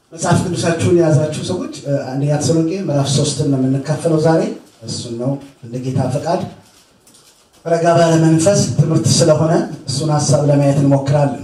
መጽሐፍ ቅዱሳችሁን የያዛችሁ ሰዎች አንደኛ ተሰሎንቄ ምዕራፍ ሶስትን ነው የምንካፈለው ዛሬ። እሱን ነው እንደ ጌታ ፈቃድ ረጋ ባለ መንፈስ ትምህርት ስለሆነ እሱን ሀሳብ ለማየት እንሞክራለን።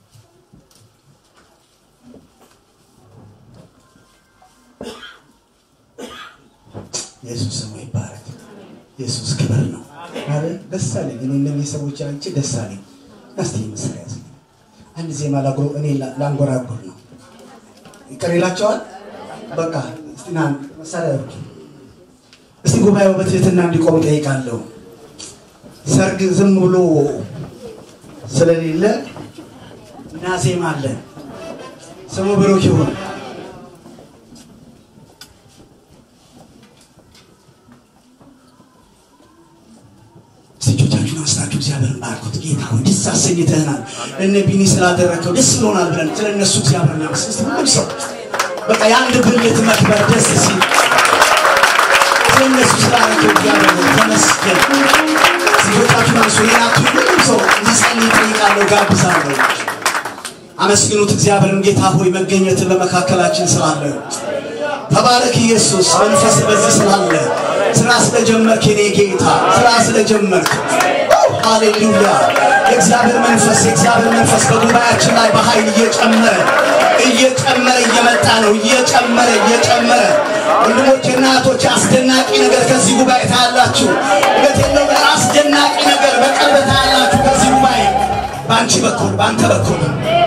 ኢየሱስ ስሙ ይባረክ። ኢየሱስ ክብር ነው። ደስ አለኝ። እኔ እነዚህ ሰዎች አንቺ ደስ አለኝ። እስቲ መሳሪያ ያዝ። አንድ ዜማ ላጉሮ እኔ ላንጎራጉር ነው። ይቅር ይላቸዋል። በቃ እስቲ ና መሳሪያ ያርጉ። እስቲ ጉባኤው በትህትና እንዲቆም ጠይቃለሁ። ሰርግ ዝም ብሎ ስለሌለ እና ዜማ አለ። ስሙ ብሩክ ይሁን። እጆቻችሁን አንስታችሁ እግዚአብሔርን ባርኩት። ጌታ ሆይ ደስ አሰኝተህናል፣ እነ ቢኒ ስላደረግከው ደስ ብሎናል ብለን ስለ እነሱ እግዚአብሔር እናመስግን። እስቲ ሁሉም ሰው በቃ የአንድ ብልት መክበር ደስ ሲል ስለ እነሱ ስላደረግከው እግዚአብሔር ሆይ ተመስገን። እጆቻችሁን አንሱ። ሌላቱ ሁሉም ሰው እንዲጸልይ እጠይቃለሁ፣ ጋብዛለሁ። አመስግኑት እግዚአብሔርን። ጌታ ሆይ መገኘት በመካከላችን ስላለ ተባረክ ኢየሱስ። መንፈስ በዚህ ስላለ ስራ ስለጀመርክ የኔ ጌታ ስራ ስለጀመርክ ሃሌሉያ። የእግዚአብሔር መንፈስ የእግዚአብሔር መንፈስ በጉባኤያችን ላይ በኃይል እየጨመረ እየጨመረ እየመጣ ነው። እየጨመረ እየጨመረ ወንድሞቼና እህቶቼ አስደናቂ ነገር ከዚህ ጉባኤ ታያላችሁ። እውነቴን ነው። አስደናቂ ነገር በቅርብ ታያላችሁ ከዚህ ጉባኤ በአንቺ በኩል በአንተ በኩል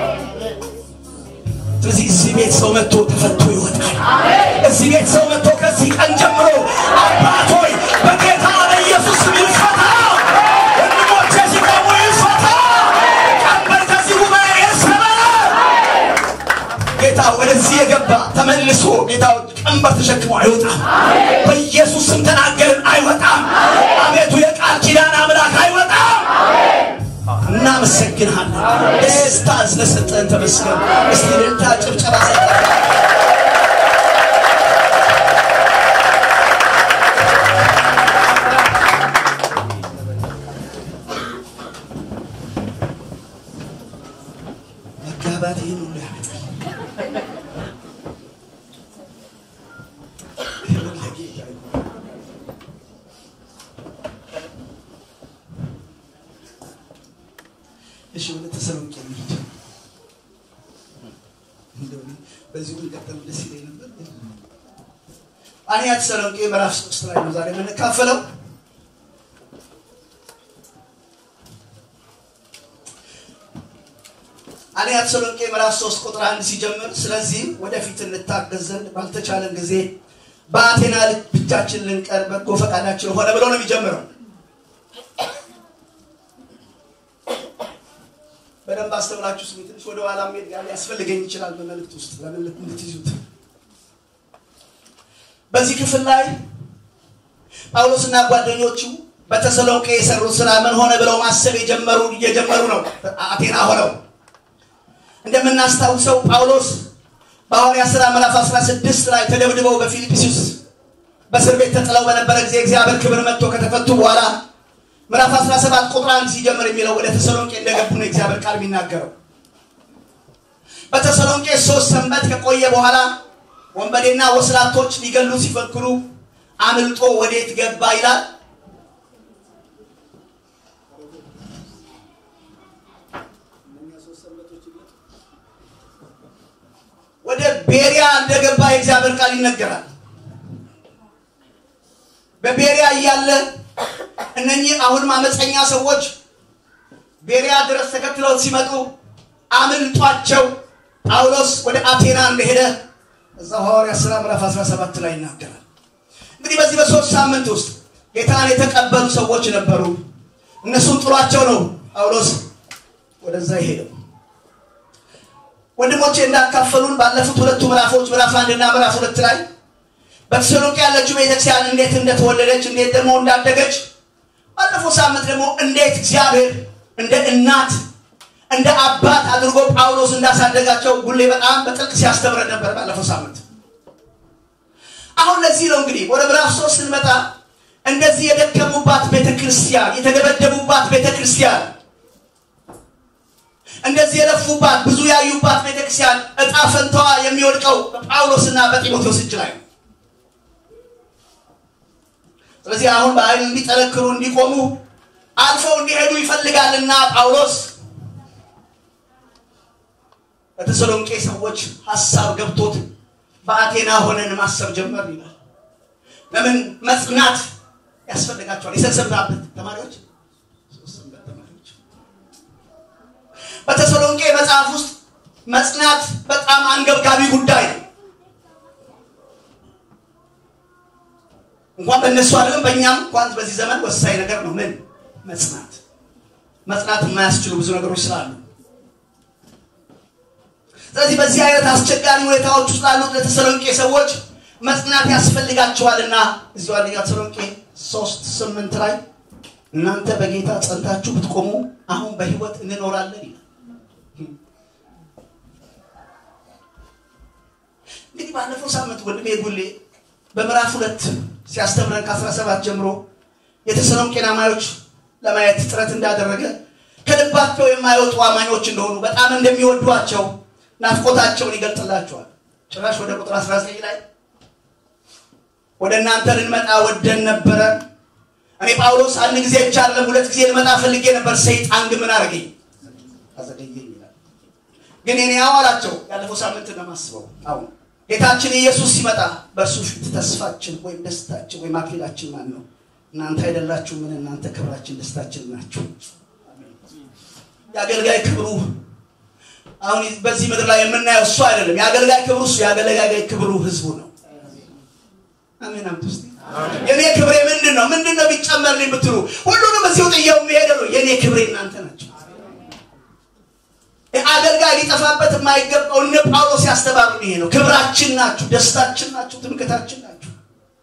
ስለዚህ እዚህ ቤት ሰው መጥቶ ተፈቶ ይወጣል። እዚህ ቤት ሰው መጥቶ ከዚህ ቀን ጀምሮ አባት ሆይ በጌታ በኢየሱስ ስም ይፈታ። ወንድሞቼ ሲቆሙ ይፈታ። ቀንበር ከዚህ ጉባኤ ይሰበር። ጌታ ወደዚህ የገባ ተመልሶ ጌታ ቀንበር ተሸክሞ አይወጣም። በኢየሱስ ስም ተናገርን፣ አይወጣም። አቤቱ የቃል ኪዳን አምላክ አይወጣም። እናመሰግንሃለን። ደስታ ስለሰጠን ተመስገን። እስቲ ልልታ ጭብጨባ ሰጠን። መጋባት ይህን ሁሉ ያመጣል። ክብር ለጌታ ይሁን። እሺ ወደ ተሰሎንቄ እንሂድ። እንደው በዚሁ ብንቀጥል ደስ ይለኝ ነበር። አንደኛ ተሰሎንቄ ምዕራፍ ሶስት ላይ ነው ዛሬ የምንካፈለው። አንደኛ ተሰሎንቄ ምዕራፍ ሶስት ቁጥር አንድ ሲጀምር ስለዚህም ወደፊት እንታገዝ ዘንድ ባልተቻለን ጊዜ በአቴና ብቻችን ልንቀር በጎ ፈቃዳችን ሆነ ብሎ ነው የሚጀምረው። በደንብ አስተውላችሁ ስሙ። ትንሽ ወደ ኋላ መሄድ ጋር ሊያስፈልገኝ ይችላል በመልእክት ውስጥ ለምን እንድትይዙት። በዚህ ክፍል ላይ ጳውሎስና ጓደኞቹ በተሰሎንቄ የሰሩት ስራ ምን ሆነ ብለው ማሰብ የጀመሩ እየጀመሩ ነው። አቴና ሆነው እንደምናስታውሰው ጳውሎስ በሐዋርያት ሥራ ምዕራፍ 16 ላይ ተደብድበው በፊልጵስዩስ በእስር ቤት ተጥለው በነበረ ጊዜ እግዚአብሔር ክብር መጥቶ ከተፈቱ በኋላ ምዕራፍ 17 ቁጥር 1 ሲጀምር የሚለው ወደ ተሰሎንቄ እንደገቡ ነው እግዚአብሔር ቃል የሚናገረው። በተሰሎንቄ ሶስት ሰንበት ከቆየ በኋላ ወንበዴና ወስላቶች ሊገሉ ሲፈክሩ አምልጦ ወዴት ገባ ይላል? ወደ ቤሪያ እንደገባ የእግዚአብሔር ቃል ይነገራል። በቤሪያ እያለ እነኚህ አሁንም አመፀኛ ሰዎች ቤሪያ ድረስ ተከትለው ሲመጡ አምልጧቸው ጳውሎስ ወደ አቴና እንደሄደ እዛ ሐዋርያት ሥራ ምዕራፍ 17 ላይ ይናገራል። እንግዲህ በዚህ በሶስት ሳምንት ውስጥ ጌታን የተቀበሉ ሰዎች ነበሩ። እነሱን ጥሏቸው ነው ጳውሎስ ወደዛ ይሄደው። ወንድሞቼ እንዳካፈሉን ባለፉት ሁለቱ ምዕራፎች ምዕራፍ አንድና ምዕራፍ ሁለት ላይ በተሰሎንቄ ያለችው ቤተክርስቲያን እንዴት እንደተወለደች እንዴት ደግሞ እንዳደገች ባለፈው ሳምንት ደግሞ እንዴት እግዚአብሔር እንደ እናት እንደ አባት አድርጎ ጳውሎስ እንዳሳደጋቸው ሁሌ በጣም በጥልቅ ሲያስተምረን ነበር ባለፈው ሳምንት። አሁን ለዚህ ነው እንግዲህ ወደ ምዕራፍ ሶስት ስንመጣ እንደዚህ የደከሙባት ቤተክርስቲያን፣ የተደበደቡባት ቤተክርስቲያን፣ እንደዚህ የለፉባት ብዙ ያዩባት ቤተክርስቲያን እጣ ፈንታዋ የሚ የሚወድቀው በጳውሎስና በጢሞቴዎስ እጅ ላይ ነው። ስለዚህ አሁን በኃይል እንዲጠነክሩ እንዲቆሙ አልፈው እንዲሄዱ ይፈልጋልና ጳውሎስ በተሰሎንቄ ሰዎች ሀሳብ ገብቶት በአቴና ሆነን ማሰብ ጀመር ይላል። ለምን መጽናት ያስፈልጋቸዋል። የሰንሰብራበት ተማሪዎች ተማሪዎች በተሰሎንቄ መጽሐፍ ውስጥ መጽናት በጣም አንገብጋቢ ጉዳይ ነው። እንኳን በእነሱ አይደለም በእኛም እንኳን በዚህ ዘመን ወሳኝ ነገር ነው። ምን መጽናት መጽናት የማያስችሉ ብዙ ነገሮች ስላሉ ስለዚህ በዚህ አይነት አስቸጋሪ ሁኔታዎች ውስጥ ላሉት ለተሰሎንቄ ሰዎች መጽናት ያስፈልጋቸዋልና እዚሁ አንደኛ ተሰሎንቄ ሶስት ስምንት ላይ እናንተ በጌታ ጸንታችሁ ብትቆሙ አሁን በህይወት እንኖራለን ይላል። እንግዲህ ባለፈው ሳምንት ወንድሜ ጉሌ በምዕራፍ ሁለት ሲያስተምረን ከ17 ጀምሮ የተሰሎንቄን አማኞች ለማየት ጥረት እንዳደረገ ከልባቸው የማይወጡ አማኞች እንደሆኑ በጣም እንደሚወዷቸው ናፍቆታቸውን ይገልጥላቸዋል። ጭራሽ ወደ ቁጥር 19 ላይ ወደ እናንተ ልንመጣ ወደን ነበረ። እኔ ጳውሎስ አንድ ጊዜ ብቻ አይደለም ሁለት ጊዜ ልመጣ ፈልጌ ነበር፣ ሰይጣን ግን ምን አደረገኝ? አዘገየኝ ይላል። ግን እኔ ያው አላቸው። ያለፈው ሳምንት ነው የማስበው። አሁን ጌታችን ኢየሱስ ሲመጣ በእርሱ ፊት ተስፋችን ወይም ደስታችን ወይም አክሊላችን ማን ነው? እናንተ አይደላችሁ? ምን እናንተ ክብራችን ደስታችን ናችሁ። የአገልጋይ ክብሩ አሁን በዚህ ምድር ላይ የምናየው እሱ አይደለም። የአገልጋይ ክብሩ እሱ የአገልጋይ ክብሩ ህዝቡ ነው። አሜን አምጡ እስቲ። የኔ ክብሬ ምንድን ነው? ምንድን ነው ቢጨመርልኝ ብትሉ ሁሉንም እዚሁ ጥየው የሚሄደ ነው። የኔ ክብሬ እናንተ ናቸው። አገልጋይ ሊጠፋበት የማይገባው እነ ጳውሎስ ያስተባሉ ይሄ ነው። ክብራችን ናችሁ፣ ደስታችን ናችሁ፣ ትምክታችን ናችሁ።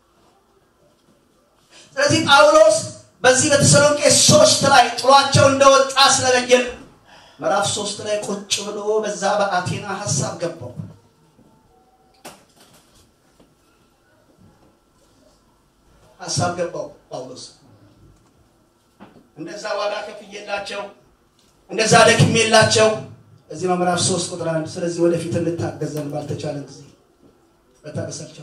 ስለዚህ ጳውሎስ በዚህ በተሰሎንቄ ሶስት ላይ ጥሏቸው እንደወጣ ስለለየን ምዕራፍ ሶስት ላይ ቁጭ ብሎ በዛ በአቴና ሀሳብ ገባው። ሀሳብ ገባው ጳውሎስ እንደዛ ዋጋ ከፍዬላቸው እንደዛ ደክሜላቸው እዚህ ምዕራፍ ሶስት ቁጥር አንድ ስለዚህ ወደፊት እንታገዘን ባልተቻለን ጊዜ በታገሳቸው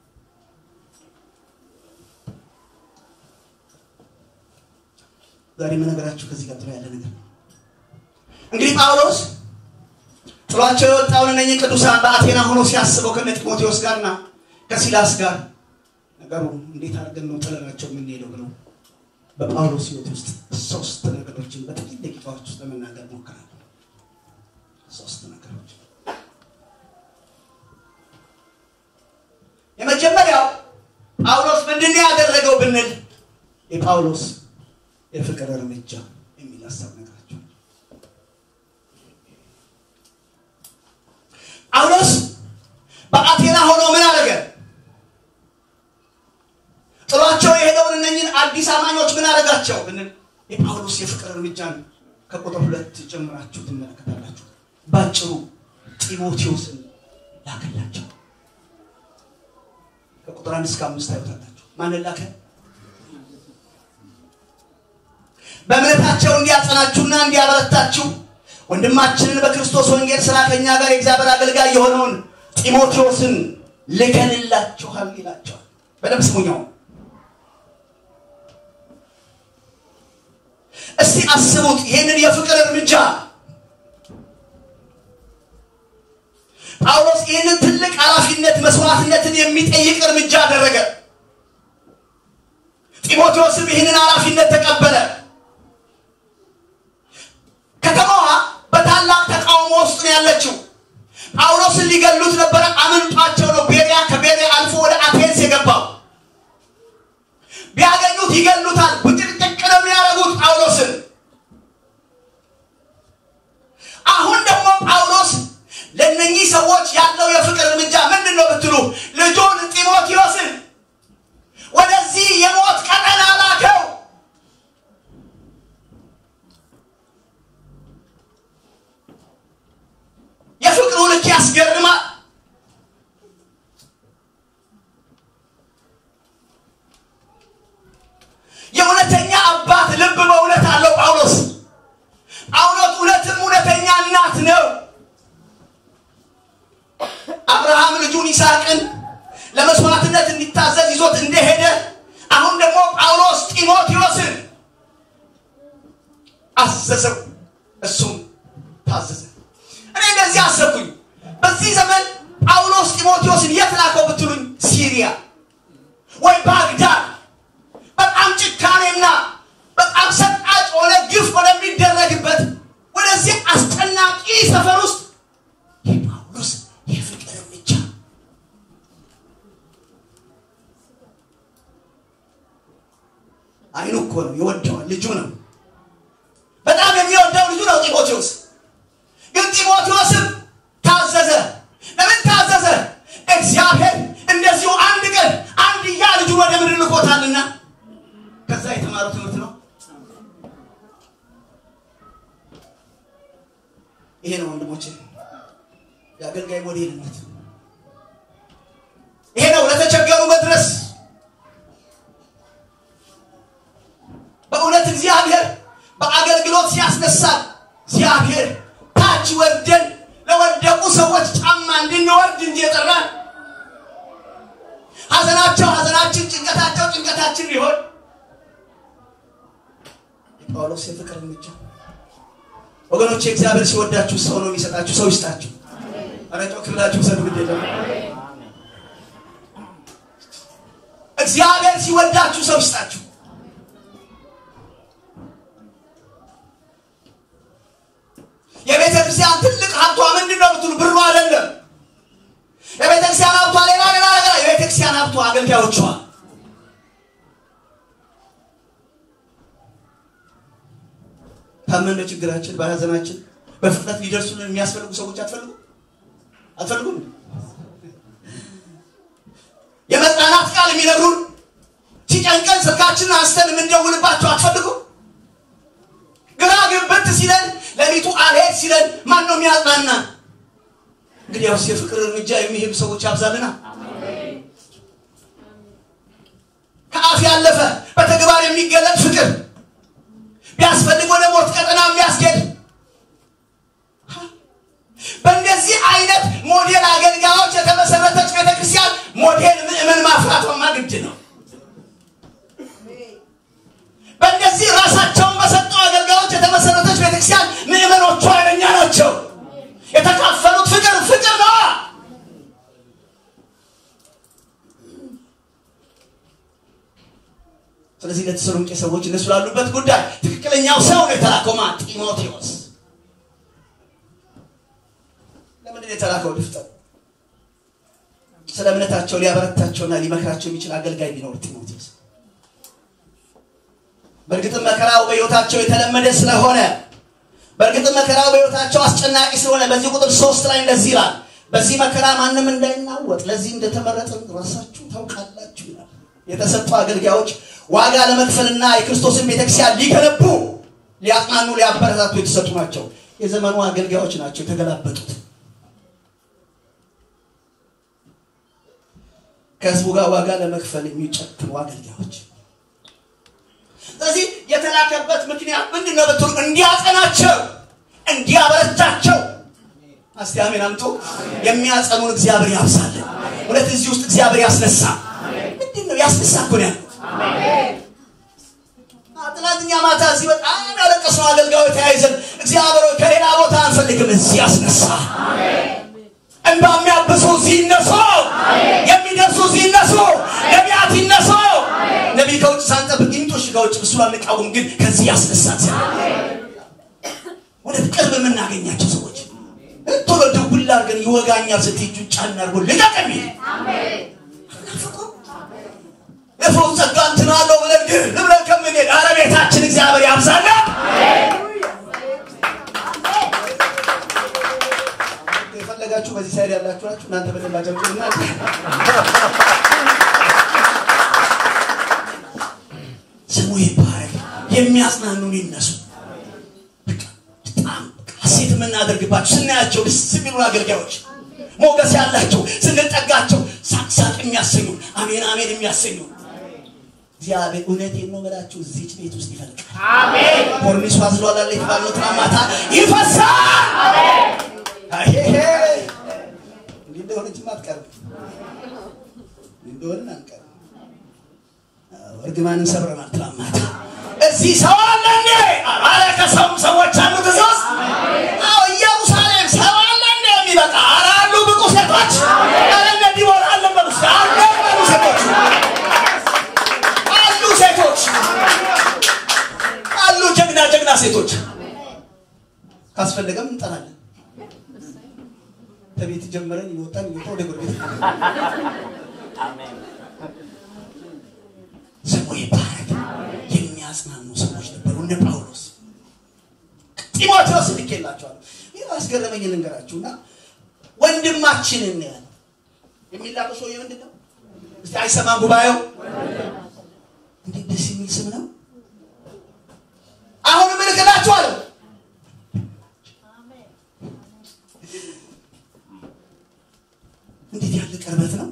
ዛሬ የምነግራችሁ ከዚህ ቀጥሎ ያለ ነገር ነው። እንግዲህ ጳውሎስ ጥሏቸው የወጣውን እነኝህ ቅዱሳን በአቴና ሆኖ ሲያስበው ከነ ጢሞቴዎስ ጋርና ከሲላስ ጋር ነገሩ እንዴት አድርገን ነው ጥለናቸው የምንሄደው ብለው በጳውሎስ ሕይወት ውስጥ ሶስት ነገሮችን በጥቂት ደቂቃዎች ውስጥ ለመናገር ሞክራለሁ። ሶስት ነገሮች። የመጀመሪያው ጳውሎስ ምንድን ያደረገው ብንል የጳውሎስ የፍቅር እርምጃ የሚል ሀሳብ ነገራቸው። ጳውሎስ በአቴና ሆኖ ምን አደረገ? ጥሏቸው የሄደውን እነኝን አዲስ አማኞች ምን አደረጋቸው ብንል የጳውሎስ የፍቅር እርምጃን ከቁጥር ሁለት ጀምራችሁ ትመለከታላችሁ። ባጭሩ ጢሞቴዎስን ላከላቸው። ከቁጥር አንድ እስከ አምስት ታዩታላችሁ። ማንን ላከ? በእምነታቸው እንዲያጸናችሁና እንዲያበረታችሁ ወንድማችንን በክርስቶስ ወንጌል ስራ ከኛ ጋር የእግዚአብሔር አገልጋይ የሆነውን ጢሞቴዎስን ልከንላችኋል ይላቸዋል። በደንብ ስሙኛው። እስቲ አስቡት ይህንን የፍቅር እርምጃ ጳውሎስ ይህንን ትልቅ ኃላፊነት መስዋዕትነትን የሚጠይቅ እርምጃ አደረገ። ጢሞቴዎስም ይህንን ኃላፊነት ተቀበለ። ከተማዋ በታላቅ ተቃውሞ ውስጥ ነው ያለችው። ጳውሎስን ሊገሉት ነበረ። አምልጧቸው ነው ቤሪያ ከቤሪያ አልፎ ወደ አቴንስ የገባው። ቢያገኙት ይገሉታል። ውጭቅጭቅ ነው የሚያደርጉት ጳውሎስን። አሁን ደግሞ ጳውሎስ ለእነኚህ ሰዎች ያለው የፍቅር እርምጃ ምንድን ነው ብትሉ ልጁን ጢሞቴዎስን ወደዚህ የሞት ቀጠና ላከው። የፍቅሩ ልክ ያስገርማል። የእውነተኛ አባት ልብ በእውነት አለው ጳውሎስ። ጳውሎስ እውነትም እውነተኛ እናት ነው። አብርሃም ይስሐቅን ለመስዋዕትነት እንዲታዘዝ ይዞት እንደሄደ አሁን ደግሞ ጳውሎስ ጢሞቴዎስን አዘዘው፣ እሱም ታዘዘ። እኔ እንደዚህ አሰብኩኝ። በዚህ ዘመን ጳውሎስ ጢሞቴዎስን የት ላከው ብትሉኝ፣ ሲሪያ ወይ ባግዳድ በጣም ጭካኔና በጣም ሰቃጭ ሆነ ግፍ ወደሚደረግበት ወደዚህ አስጨናቂ ሰፈር ውስጥ የጳውሎስ የፍቅር እርምጃ አይኑ እኮ ነው ይወደዋል። ልጁ ነው፣ በጣም የሚወደው ልጁ ነው ጢሞቴዎስ። ግን ጢሞቴዎስም ታዘዘ። ለምን ታዘዘ? እግዚአብሔር እንደዚሁ አንድ ቀን አንድያ ልጁን ወደ ምድር ልኮታልና ከዛ የተማረው ትምህርት ነው። ይሄ ነው ወንድሞቼ የአገልጋይ ሞዴልነት። ይሄ ነው ለተቸገሩ መድረስ። በእውነት እግዚአብሔር በአገልግሎት ሲያስነሳል እግዚአብሔር ታች ወርደን ለወደቁ ሰዎች ጫማ እንድንወርድ እንጂ የጠራን ሐዘናቸው ሐዘናችን፣ ጭንቀታቸው ጭንቀታችን ሊሆን የጳውሎስ የፍቅር እርምጃ ወገኖቼ እግዚአብሔር ሲወዳችሁ ሰው ነው የሚሰጣችሁ። ሰው ይስጣችሁ። ኧረ ጮክ ብላችሁ ሰዱ ግድ የለም። እግዚአብሔር ሲወዳችሁ ሰው ይስጣችሁ። የቤተ ክርስቲያን ትልቅ ሀብቷ ምንድን ነው ብትሉ ብሩ አይደለም። የቤተ ክርስቲያን ሀብቷ ሌላ ሌላ ነገር። የቤተ ክርስቲያን ሀብቷ አገልጋዮቿ ታመን በችግራችን በሀዘናችን በፍጥነት ሊደርሱልን የሚያስፈልጉ ሰዎች አትፈልጉ አትፈልጉም? የመጽናናት ቃል የሚነግሩን ሲጨንቀን ስልካችንን አንስተን የምንደውልባቸው አትፈልጉ? ግራ ግብት ሲለን ሌሊቱ አልሄድ ሲለን ማን ነው የሚያጽናና? እንግዲያውስ የፍቅር እርምጃ የሚሄዱ ሰዎች ያብዛልና ከአፍ ያለፈ በተግባር የሚገለጥ ፍቅር ቢያስፈልግ ወደ ሞት ቀጠና የሚያስኬድ በእንደዚህ አይነት ሞዴል አገልጋዮች የተመሰረተች ቤተክርስቲያን ሞዴል ምእመን ማፍራቷማ ግድ ነው። በእንደዚህ ራሳቸውን በሰጡ አገልጋዮች የተመሰረተች ቤተክርስቲያን ምእመኖቿ ኃይለኛ ናቸው። የተካፈሉት ፍቅር ፍቅር ነው። ስለዚህ ለተሰሎንቄ ሰዎች እነሱ ላሉበት ጉዳይ ትክክለኛው ሰው ነው የተላከው። ማን? ጢሞቴዎስ። ለምንድን ነው የተላከው? ድፍጠው ስለ እምነታቸው ሊያበረታቸውና ሊመክራቸው የሚችል አገልጋይ ቢኖር ጢሞቴዎስ። በእርግጥም መከራው በሕይወታቸው የተለመደ ስለሆነ በእርግጥም መከራው በሕይወታቸው አስጨናቂ ስለሆነ በዚህ ቁጥር ሶስት ላይ እንደዚህ ይላል፣ በዚህ መከራ ማንም እንዳይናወጥ ለዚህ እንደተመረጥን ራሳችሁ ታውቃላችሁ ይላል። የተሰጡ አገልጋዮች ዋጋ ለመክፈልና የክርስቶስን ቤተክርስቲያን ሊገነቡ፣ ሊያጽናኑ፣ ሊያበረታቱ የተሰጡ ናቸው። የዘመኑ አገልጋዮች ናቸው የተገላበጡት። ከህዝቡ ጋር ዋጋ ለመክፈል የሚጨክኑ አገልጋዮች። ስለዚህ የተላከበት ምክንያት ምንድን ነው ብትሉ እንዲያጸናቸው፣ እንዲያበረታቸው። እስቲ አሜን አምጡ። የሚያጸኑን እግዚአብሔር ያብዛልን። እውነት እዚህ ውስጥ እግዚአብሔር ያስነሳ። ምንድን ነው ያስነሳ እኮ ነው ያልኩት። ትናንትኛ ማታ እዚህ በጣም ያለቀስነው አገልጋዮች ተያይዘን እግዚአብሔር ሆይ ከሌላ ቦታ አንፈልግም፣ እዚህ ያስነሳ። እንባ የሚያብሱ እዚህ ይነሱ፣ የሚደርሱ እዚህ ይነሱ፣ ነቢያት ይነሱ። ነቢይ ከውጭ ሳንጠብቅ ይምጦሽ ከውጭ እሱ አንቃወም፣ ግን ከዚህ ያስነሳ ወደ ቅርብ የምናገኛቸው ሰዎች ቶሎ ደውል አድርገን ይወጋኛል ስትይ እጁን ጫን አድርጎ ልቀቅ የሚል የፈውስ ጸጋ እንትን አለው ብለን ግን ብለን ከምንሄድ ኧረ ቤታችን እግዚአብሔር ያብዛላ። የፈለጋችሁ በዚህ ሳይድ ያላችሁ ናችሁ። እናንተ በደንብ አጨብጭቡና ስሙ ይባረክ። የሚያጽናኑን ይነሱ። በጣም ሐሴት የምናደርግባቸው ስናያቸው ደስ የሚሉ አገልጋዮች ሞገስ ያላቸው ስንጠጋቸው ሳቅ ሳቅ የሚያሰኙ አሜን አሜን የሚያሰኙ እግዚአብሔር እውነቴን ነው የምላችሁ እዚች ቤት ውስጥ ይፈልቃል። አሜን። ኮርኒሱ አዝሏል አለ የተባለው ትናንት ማታ ይፈሳል። አሄሄ እንዲህ እንደሆነችም አትቀርም እንደሆንን አንቀርም። እርግማንን ሰብረናል። ትናንት ማታ እዚህ ሰው አለ እንዴ? አረ ከሰውም ሰዎች አሉ እዚህ ውስጥ። አዎ ኢየሩሳሌም ሰው አለ እንዴ የሚበቃ? አረ አሉ ብቁ ሴቶች። አረ እነ ዲቦራ አለ በሉ እስኪ። አለ በሉ ሴቶች አሉ ሴቶች አሉ ጀግና ጀግና ሴቶች። ካስፈለገም እንጠራለን። ከቤት ጀምረን ይወጣን ይወጣ ወደ ጎረቤት ስሙ ይባረክ። የሚያጽናኑ ሰዎች ነበሩ እንደ ጳውሎስ። ጢሞቴዎስ ልኬላቸዋለሁ። ይህ አስገረመኝ ልንገራችሁና ወንድማችንን ያለ የሚላቀው ሰውዬ ምንድን ነው? እስቲ አይሰማም ጉባኤው? እንዴት ደስ የሚል ስም ነው። አሁንም እልክላችኋለሁ። እንዴት ያለ ቅርበት ነው!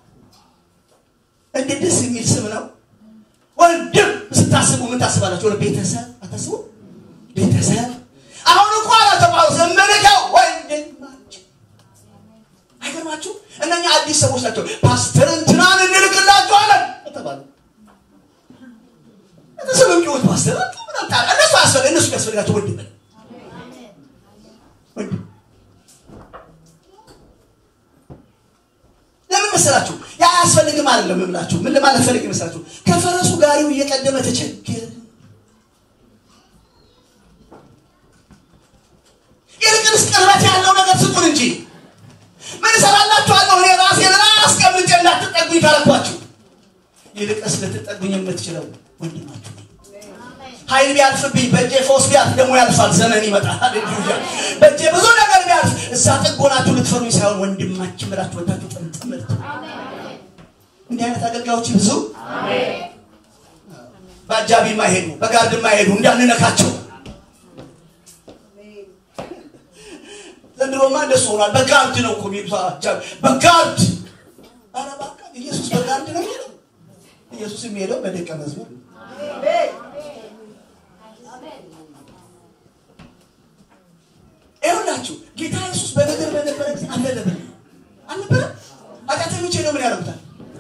እንዴት ደስ የሚል ስም ነው። ወንድም ስታስቡ ምን ታስባላችሁ? ወደ ቤተሰብ አታስቡ? ቤተሰብ አሁን እኮ አላቸው ጳውሎስ እምልከው ወንድማችን። አይገርማችሁ? እነኛ አዲስ ሰዎች ናቸው። ፓስተር እንትናን እንልክላቸዋለን ተባሉ። ስም የሚወት ፓስተር ምናምን ታዲያ እነሱ አያስፈልግ እነሱ ያስፈልጋቸው ወንድም ነው። ወንድም ለምን መሰላችሁ? ያ አያስፈልግም አይደለም የምላችሁ። ምን ለማለት ፈልግ መሰላችሁ? ከፈረሱ ጋሪው እየቀደመ ተቸገረ። ይልቅንስ ቅርበት ያለው ነገር ስጡን እንጂ ምን እሰራላችኋለሁ? እኔ ራሴን አስቀምጬ እንዳትጠጉኝ ካለኳችሁ፣ ይልቅስ ልትጠጉኝ የምትችለው ወንድማችሁ ነው። ኃይል ቢያልፍብኝ በእጄ ፈውስ ቢያልፍ ደግሞ ያልፋል። ዘመን ይመጣል። ሃሌሉያ። በእጄ ብዙ ነገር ቢያልፍ እዛ ጥጎናችሁ ልትፈሩኝ ሳይሆን ወንድማችን ብላችሁ ወታችሁ ጥምጥም ልትሉ እንዲህ አይነት አገልጋዮች ብዙ በአጃቢ ማይሄዱ በጋርድ ማይሄዱ እንዳንነካቸው ዘንድሮማ እንደሱ ሆኗል። በጋርድ ነው እኮ የሚሉት አጃቢ በጋርድ ኧረ እባክህ ኢየሱስ በጋርድ ነው የሚሄደው። ኢየሱስ የሚሄደው በደቀ መዝሙር ነው። ይኸውላችሁ ጌታ ኢየሱስ በምድር በነበረ ጊዜ አልነበረም አልነበረም። ኃጢአተኞች ሄደው ምን ያደርጉታል?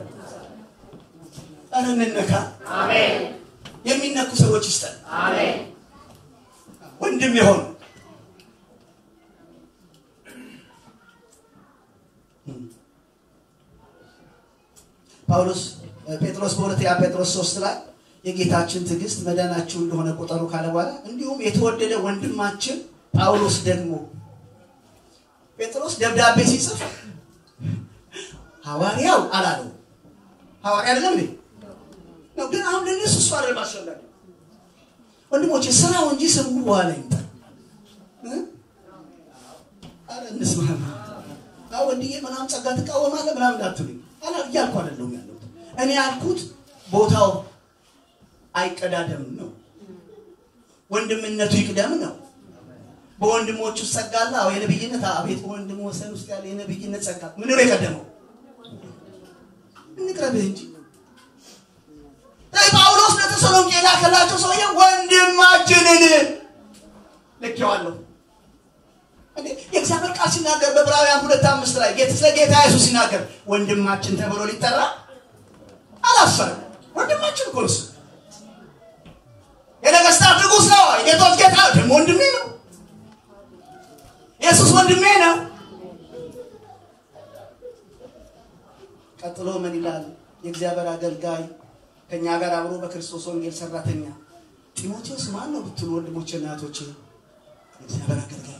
ኧረ እንነካ። የሚነኩ ሰዎች ይስጠን። ወንድም የሆኑ ጳውሎስ ጴጥሮስ በሁለተኛ ጴጥሮስ ሶስት ላይ የጌታችን ትዕግስት መዳናችሁ እንደሆነ ቁጠሩ ካለ በኋላ እንዲሁም የተወደደ ወንድማችን ጳውሎስ ደግሞ ጴጥሮስ ደብዳቤ ሲጽፍ ሐዋርያው አላለው። ሐዋርያ አይደለም እንዴ? ነው ግን አሁን ለእነሱ እሱ አይደለም አስፈላጊ። ወንድሞቼ ስራው እንጂ ስሙ በኋላ ይምጣ። አረ እንስማማ። አዎ ወንድዬ ምናምን ጸጋ ትቃወማለህ ምናምን እንዳትሉኝ አላ እያልኩ አይደለሁም ያለሁት። እኔ ያልኩት ቦታው አይቀዳደም ነው። ወንድምነቱ ይቅደም ነው። በወንድሞች ውስጥ ጸጋ አለ። አዎ የነብይነት አቤት በወንድም ወሰን ውስጥ ያለ የነብይነት ጸጋ ምን ነው የቀደመው? እንቅረብህ እንጂ ጳውሎስ ለተሰሎንቄ የላከላቸው ሰውዬ ወንድማችንን ልኬዋለሁ። የእግዚአብሔር ቃል ሲናገር በዕብራውያን ሁለት አምስት ላይ ስለ ጌታ ኢየሱስ ሲናገር ወንድማችን ተብሎ ሊጠራ አላፈረም። ወንድማችን እኮ እሱ የነገስታት ንጉሥ ነው። የጌቶች ጌታ ደግሞ ወንድሜ ነው። ኢየሱስ ወንድሜ ነው። ቀጥሎ ምን ይላል? የእግዚአብሔር አገልጋይ ከኛ ጋር አብሮ በክርስቶስ ወንጌል ሰራተኛ ጢሞቴዎስ ማን ነው ብትሉ ወንድሞቼ እና እህቶቼ የእግዚአብሔር አገልጋይ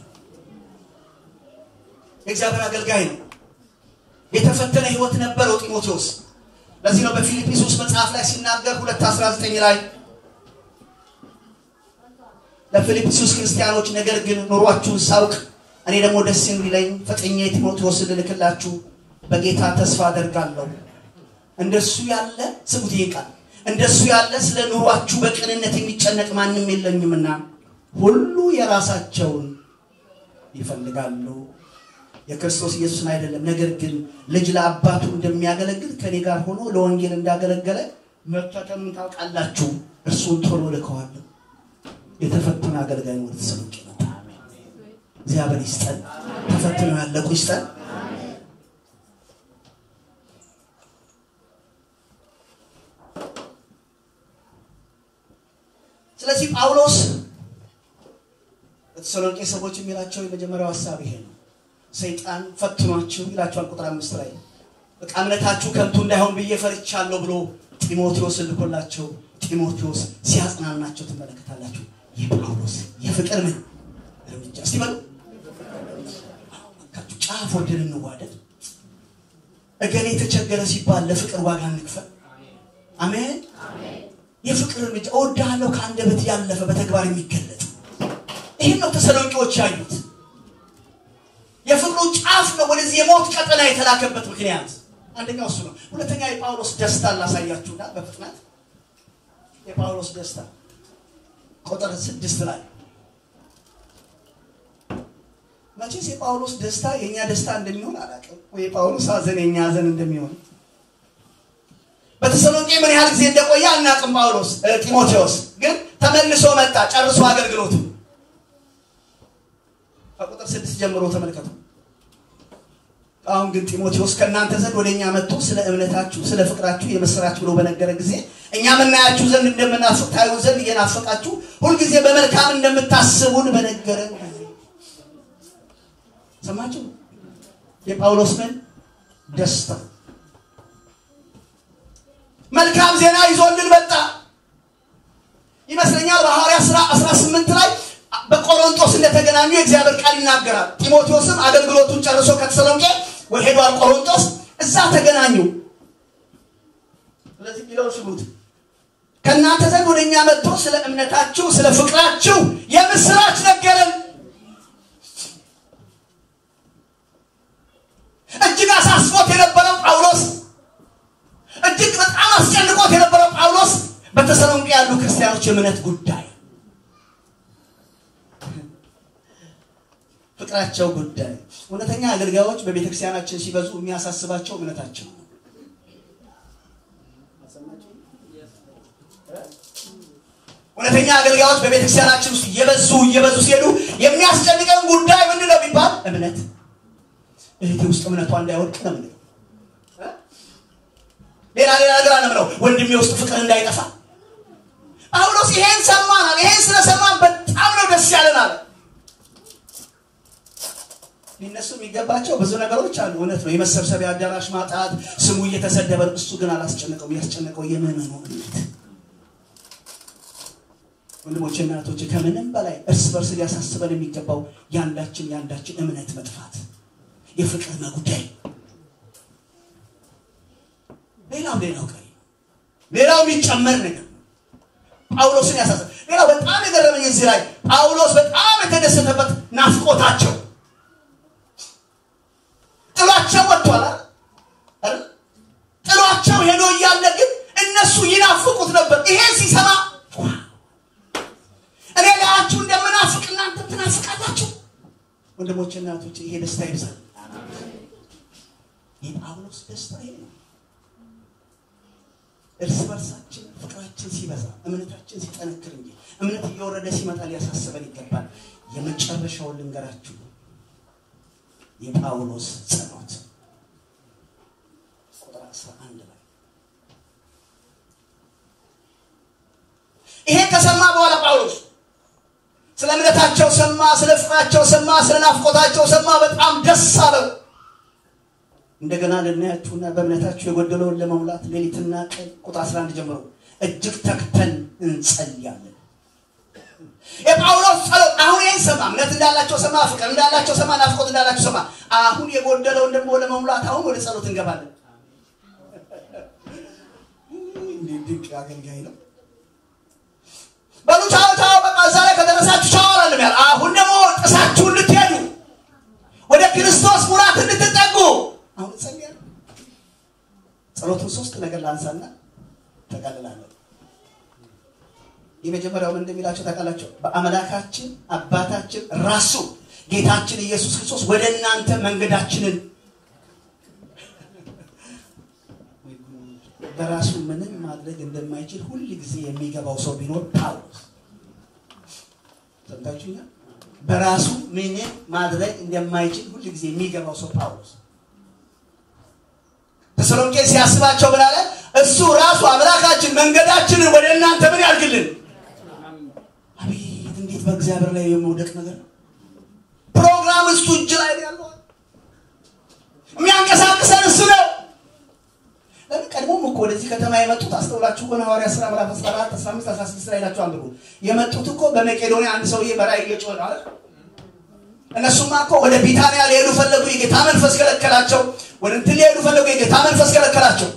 የእግዚአብሔር አገልጋይ ነው። የተፈተነ ህይወት ነበረው ጢሞቴዎስ። ለዚህ ነው በፊልጵስዩስ መጽሐፍ ላይ ሲናገር 2:19 ላይ ለፊልጵስዩስ ክርስቲያኖች ነገር ግን ኑሯችሁን ሳውቅ እኔ ደግሞ ደስ የሚለኝ ፈጥኜ ጢሞቴዎስን ልልክላችሁ በጌታ ተስፋ አደርጋለሁ። እንደሱ ያለ ስሙት ይሄ ቃል እንደሱ ያለ ስለ ኑሯችሁ በቅንነት የሚጨነቅ ማንም የለኝምና ሁሉ የራሳቸውን ይፈልጋሉ የክርስቶስ ኢየሱስን አይደለም። ነገር ግን ልጅ ለአባቱ እንደሚያገለግል ከኔ ጋር ሆኖ ለወንጌል እንዳገለገለ መፈተኑን ታውቃላችሁ። እርሱን ቶሎ ልከዋለሁ። የተፈተነ አገልጋይ ወደ ተሰሎንቄ መጣ። እግዚአብሔር ይስጠን። ተፈትነው ያለቁ ይስጠን። ስለዚህ ጳውሎስ በተሰሎንቄ ሰዎች የሚላቸው የመጀመሪያው ሀሳብ ይሄ ነው። ሰይጣን ፈትኗችሁ ይላቸዋል ቁጥር አምስት ላይ በቃ እምነታችሁ ከንቱ እንዳይሆን ብዬ ፈርቻለሁ ብሎ ጢሞቴዎስ ልኮላቸው ጢሞቴዎስ ሲያጽናናቸው ትመለከታላችሁ። የጳውሎስ የፍቅር ምን እርምጃ እስቲ በሉ እባካችሁ ጫፍ ወርደን እንዋደድ። እገሌ የተቸገረ ሲባል ለፍቅር ዋጋ እንክፈል። አሜን። የፍቅር እርምጃ እወድሃለሁ ከአንደበት ያለፈ በተግባር የሚገለጥ ይህን ነው ተሰሎንቄዎች ያዩት። የፍቅሩ ጫፍ ነው ወደዚህ የሞት ቀጠና የተላከበት ምክንያት አንደኛው እሱ ነው። ሁለተኛ የጳውሎስ ደስታ ላሳያችሁና በፍጥነት የጳውሎስ ደስታ ቁጥር ስድስት ላይ መቼስ የጳውሎስ ደስታ የእኛ ደስታ እንደሚሆን አላውቅም፣ ወይ የጳውሎስ ሐዘን የእኛ ሐዘን እንደሚሆን በተሰሎንቄ ምን ያህል ጊዜ እንደቆየ አናውቅም። ጳውሎስ ጢሞቴዎስ ግን ተመልሶ መጣ፣ ጨርሶ አገልግሎቱ ከቁጥር ስድስት ጀምሮ ተመልከቱ። አሁን ግን ጢሞቴዎስ ከእናንተ ዘንድ ወደ እኛ መጥቶ ስለ እምነታችሁ ስለ ፍቅራችሁ የምስራች ብሎ በነገረ ጊዜ እኛ የምናያችሁ ዘንድ እንደምናፍቅ ታዩን ዘንድ እየናፈቃችሁ ሁልጊዜ በመልካም እንደምታስቡን በነገረን ጊዜ ሰማችሁ። የጳውሎስ ምን ደስታ መልካም ዜና ይዞልን መጣ ይመስለኛል። በሐዋርያ ሥራ 18 ላይ በቆሮንቶስ እንደተገናኙ የእግዚአብሔር ቃል ይናገራል። ጢሞቴዎስም አገልግሎቱን ጨርሶ ከተሰሎንቄ ሄዷል ቆሮንቶስ፣ እዛ ተገናኙ። ስለዚህ ቢለው ስሙት ከእናንተ ዘንድ ወደ እኛ መጥቶ ስለ እምነታችሁ ስለ ፍቅራችሁ የምስራች ነገረን። እጅግ አሳስቦት የነበረው ጳውሎስ እጅግ በጣም አስጨንቆት የነበረው ጳውሎስ በተሰሎንቄ ያሉ ክርስቲያኖች የእምነት ጉዳይ ፍቅራቸው ጉዳይ እውነተኛ አገልጋዮች በቤተክርስቲያናችን ሲበዙ የሚያሳስባቸው እምነታቸው ነው። እውነተኛ አገልጋዮች በቤተክርስቲያናችን ውስጥ እየበዙ እየበዙ ሲሄዱ የሚያስጨንቀን ጉዳይ ምንድን ነው ቢባል እምነት። እህቴ ውስጥ እምነቷ እንዳይወድቅ ነው ምንለው። ሌላ ሌላ ነገር አለምነው ወንድሜ ውስጥ ፍቅር እንዳይጠፋ ጳውሎስ ይሄን ሰማናል። ይሄን ስለሰማን በጣም ነው ደስ ያለን አለ። ሊነሱ የሚገባቸው ብዙ ነገሮች አሉ። እውነት ነው። የመሰብሰቢያ አዳራሽ ማጣት፣ ስሙ እየተሰደበ እሱ ግን አላስጨነቀው። ያስጨነቀው የምዕመኑ እምነት። ወንድሞች እናቶች፣ ከምንም በላይ እርስ በርስ ሊያሳስበን የሚገባው ያንዳችን ያንዳችን እምነት መጥፋት፣ የፍቅር መጉደል። ሌላው ሌላው ቀሪ ሌላው የሚጨመር ነገር ጳውሎስን ያሳስብ። ሌላው በጣም የገረመኝ እዚህ ላይ ጳውሎስ በጣም የተደሰተበት ናፍቆታቸው ጥሏቸው ወጥቷል አይደል? ጥሏቸው ሄዶ እያለ ግን እነሱ ይናፍቁት ነበር። ይሄን ሲሰማ እኔ ላያችሁ እንደምናፍቅ እናንተ ትናፍቃላችሁ። ወንድሞች እናቶች፣ ይሄ ደስታ ይብዛል። የጳውሎስ ደስታ ይሄ ነው። እርስ በርሳችን ፍቅራችን ሲበዛ እምነታችን ሲጠነክር እንጂ እምነት እየወረደ ሲመጣ ሊያሳስበን ይገባል። የመጨረሻውን ልንገራችሁ የጳውሎስ ጸሎት ቁጥር 11 ላይ ይሄ ከሰማ በኋላ ጳውሎስ ስለ እምነታቸው ሰማ፣ ስለ ፍቅራቸው ሰማ፣ ስለ ናፍቆታቸው ሰማ። በጣም ደስ አለው። እንደገና ልናያችሁና በእምነታችሁ የጎደለውን ለመሙላት ሌሊትና ቀን ቁጥር 11 ጀምሮ እጅግ ተግተን እንጸልያለን። የጳውሎስ ጸሎት አሁን ይህን ሰማ። እምነት እንዳላቸው ሰማ፣ ፍቅር እንዳላቸው ሰማ፣ ናፍቆት እንዳላቸው ሰማ። አሁን የጎደለውን ደግሞ ለመሙላት አሁን ወደ ጸሎት እንገባለን። እንዴት ድንቅ አገልጋይ ነው! በሉ ቻው ቻው፣ በቃ እዛ ላይ ከደረሳችሁ ቻው አላለም ያለ። አሁን ደግሞ ጥሳችሁ እንድትሄዱ ወደ ክርስቶስ ሙላት እንድትጠጉ አሁን እንጸልያለን። ጸሎቱን ሶስት ነገር ላንሳና ተቀልላለሁ። የመጀመሪያው ምን እንደሚላቸው ታውቃላቸው? በአምላካችን አባታችን ራሱ ጌታችን ኢየሱስ ክርስቶስ ወደ እናንተ መንገዳችንን በራሱ ምንም ማድረግ እንደማይችል ሁል ጊዜ የሚገባው ሰው ቢኖር ጳውሎስ ሰምታችሁኛል። በራሱ ምንም ማድረግ እንደማይችል ሁል ጊዜ የሚገባው ሰው ጳውሎስ ተሰሎንቄ ሲያስባቸው ምን አለ? እሱ ራሱ አምላካችን መንገዳችንን ወደ እናንተ ምን ያድርግልን እግዚአብሔር ላይ የመውደቅ ነገር ነው። ፕሮግራም እሱ እጅ ላይ ነው ያለው። የሚያንቀሳቅሰን እሱ ነው። ለምን ቀድሞም እኮ ወደዚህ ከተማ የመጡት አስተውላችሁ ከሆነ ሐዋርያት ሥራ ምዕራፍ 14 15 16 ላይ ናቸው አንብቡ። የመጡት እኮ በመቄዶንያ አንድ ሰውዬ በራእይ እየጮኸ ነው አይደል? እነሱማ እኮ ወደ ቢታንያ ሊሄዱ ፈለጉ፣ የጌታ መንፈስ ከለከላቸው። ወደ እንትን ሊሄዱ ፈለጉ፣ የጌታ መንፈስ ከለከላቸው።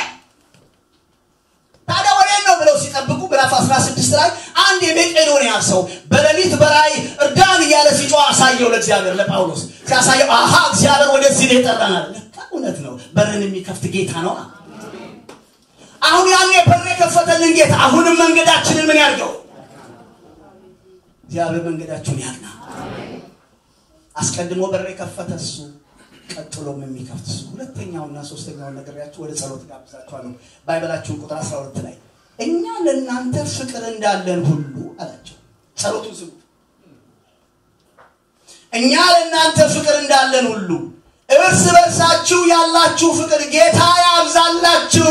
ታዲያ ወዴት ነው ብለው ሲጠብቁ ምዕራፍ 16 ላይ አንድ የመቄዶንያ ሰው በሌሊት በራእይ እርዳን እያለ ሲጮህ አሳየው ለእግዚአብሔር ለጳውሎስ ሲያሳየው፣ አሃ እግዚአብሔር ወደዚህ ነው የጠራናል። ለካ እውነት ነው፣ በርን የሚከፍት ጌታ ነው። አሁን ያን በር የከፈተልን ጌታ አሁንም መንገዳችንን ምን ያድርገው? እግዚአብሔር መንገዳችሁን ያቅና። አስቀድሞ በር የከፈተ እሱ ቀጥሎም የሚከፍት እሱ። ሁለተኛውና ሶስተኛውን ነግሬያችሁ ወደ ጸሎት ጋብዛችኋለሁ። ባይበላችሁን ቁጥር 12 ላይ እኛ ለእናንተ ፍቅር እንዳለን ሁሉ አላቸው። ጸሎቱን ስሙ። እኛ ለእናንተ ፍቅር እንዳለን ሁሉ እርስ በርሳችሁ ያላችሁ ፍቅር ጌታ ያብዛላችሁ፣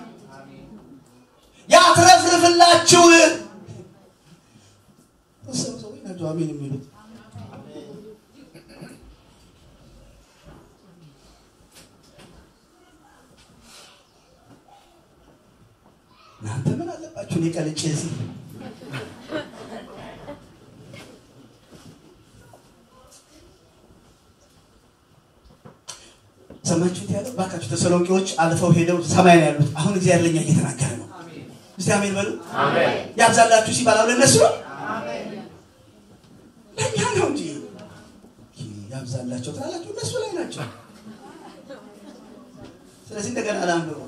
ያትረፍርፍላችሁ። ሰዎች ናቸው አሜን የሚሉት እናንተ ምን አለባችሁ? እኔ ቀልጬ እዚህ ሰማችሁት ያለው ባካችሁ ተሰሎንቄዎች አልፈው ሄደው ሰማይ ነው ያሉት። አሁን እግዚአብሔር ለኛ እየተናገረ ነው። እስቲ አሜን በሉ። ያብዛላችሁ ሲባል አሁን ለእነሱ ነው ለእኛ ነው እንጂ ያብዛላቸው ትላላችሁ፣ እነሱ ላይ ናቸው። ስለዚህ እንደገና ላንብበው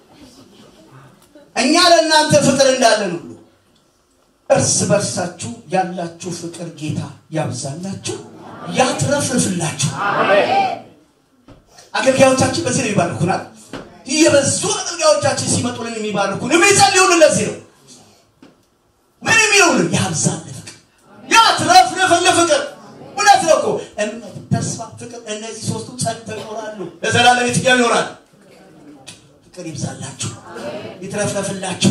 እኛ ለእናንተ ፍቅር እንዳለን ሁሉ እርስ በርሳችሁ ያላችሁ ፍቅር ጌታ ያብዛላችሁ፣ ያትረፍርፍላችሁ። አገልጋዮቻችን በዚህ ነው ይባርኩናል። እየበዙ አገልጋዮቻችን ሲመጡልን የሚባርኩን የሚጸልዩልን ለዚህ ነው። ምን የሚሉልን ያብዛል ፍቅር፣ ያትረፍርፍል ፍቅር። እውነት ነው እኮ እምነት፣ ተስፋ፣ ፍቅር እነዚህ ሶስቱ ጸንተው ይኖራሉ፣ ለዘላለም የትኛው ይኖራል? ፍቅር ይብዛላችሁ ይትረፍረፍላችሁ።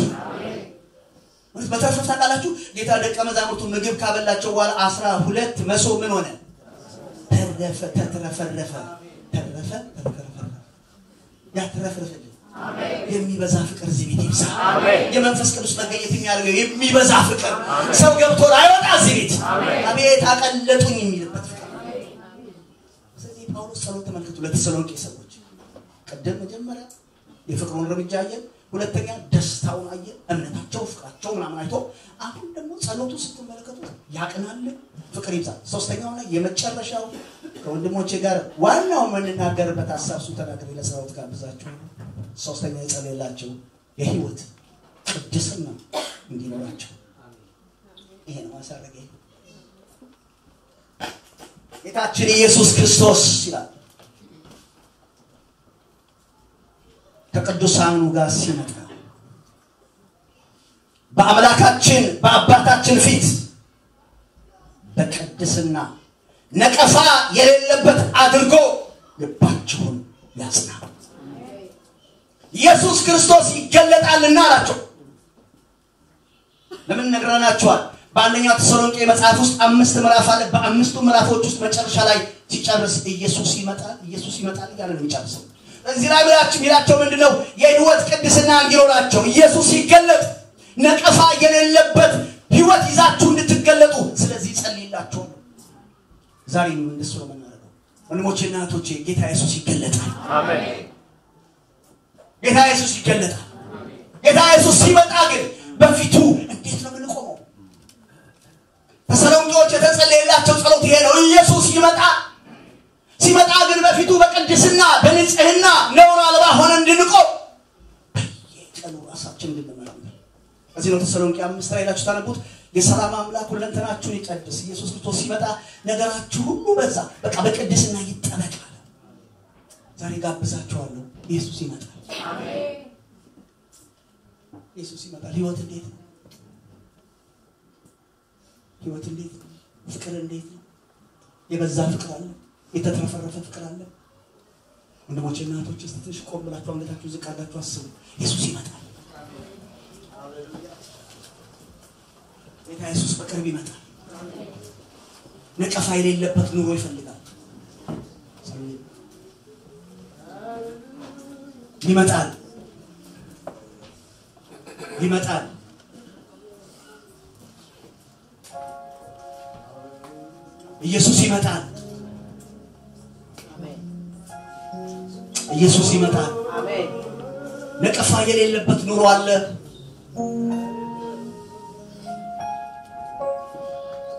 በተረፈ ታውቃላችሁ ጌታ ደቀ መዛሙርቱ ምግብ ካበላቸው በኋላ አስራ ሁለት መሶብ ምን ሆነ? ተረፈ፣ ተትረፈረፈ፣ ተረፈ፣ ተትረፈረፈ። ያትረፍርፍልን የሚበዛ ፍቅር እዚህ ቤት ይብዛ። የመንፈስ ቅዱስ መገኘት የሚያደርገው የሚበዛ ፍቅር ሰው ገብቶ ላይወጣ እዚህ ቤት አቤት አቀለጡኝ የሚልበት ፍቅር። ስለዚህ ጳውሎስ ጸሎት ተመልከቱ ለተሰሎንቄ ሰዎች ቅድም መጀመሪያ የፍቅሩን እርምጃ አየን። ሁለተኛ ደስታውን አየን፣ እምነታቸው፣ ፍቅራቸው ምናምን አይቶ አሁን ደግሞ ጸሎቱ ስትመለከቱት ያቅናልን፣ ፍቅር ይብዛል። ሶስተኛውና የመጨረሻው ከወንድሞቼ ጋር ዋናው የምንናገርበት ሀሳብ እሱ ተናግሬ ለጸሎት ጋብዛችሁ ሶስተኛ የጸለየላቸው የህይወት ቅድስና እንዲኖራቸው ይሄ ነው ማሳረግ ጌታችን ኢየሱስ ክርስቶስ ይላል ከቅዱሳኑ ጋር ሲመጣ በአምላካችን በአባታችን ፊት በቅድስና ነቀፋ የሌለበት አድርጎ ልባችሁን ያጽና። ኢየሱስ ክርስቶስ ይገለጣልና አላቸው። ለምን ነግረናችኋል? በአንደኛው ተሰሎንቄ መጽሐፍ ውስጥ አምስት ምዕራፍ አለ። በአምስቱ ምዕራፎች ውስጥ መጨረሻ ላይ ሲጨርስ ኢየሱስ ይመጣል፣ ኢየሱስ ይመጣል እያለ ነው የሚጨርሰው። እዚህ ላይ ብላችሁ የሚላቸው ምንድን ነው? የህይወት ቅድስና እንዲኖራቸው ኢየሱስ ሲገለጥ ነቀፋ የሌለበት ህይወት ይዛችሁ እንድትገለጡ። ስለዚህ ጸልይላቸው። ዛሬ እንደሱ ነው የምናደርገው። ወንድሞቼና እህቶቼ ጌታ ኢየሱስ ይገለጣል። ጌታ ኢየሱስ ይገለጣል። ጌታ ኢየሱስ ሲመጣ ግን በፊቱ እንዴት ነው የምንቆመው? ተሰሎንቄዎች የተጸለየላቸው ጸሎት ይሄ ነው። ኢየሱስ ይመጣ ሲመጣ ግን በፊቱ በቅድስና በንጽህና ነውር አልባ ሆነ እንድንቆም በየቀኑ ራሳችን እንድንመረምር። እዚህ ነው ተሰሎንቄ አምስት ላይ ሄዳችሁ ታነቡት። የሰላም አምላክ ሁለንተናችሁን ይቀድስ። ኢየሱስ ክርስቶስ ሲመጣ ነገራችሁ ሁሉ በዛ በቃ በቅድስና ይጠበቃል። ዛሬ ጋብዛችኋለሁ። ኢየሱስ ይመጣል። ኢየሱስ ይመጣል። ህይወት እንዴት ነው? ህይወት እንዴት ነው? ፍቅር እንዴት ነው? የበዛ ፍቅር አለ። የተትረፈረፈ ፍቅር አለ። ወንድሞቼ እና እህቶቼ እስቲ ትንሽ ቆም ብላችሁ አንገታችሁ ዝቅ አድርጋችሁ አስቡ። ኢየሱስ ይመጣል። ጌታ ኢየሱስ በቅርብ ይመጣል። ነቀፋ የሌለበት ኑሮ ይፈልጋል። ይመጣል ይመጣል። ኢየሱስ ይመጣል። ኢየሱስ ይመጣል። ነቀፋ የሌለበት ኑሮ አለ።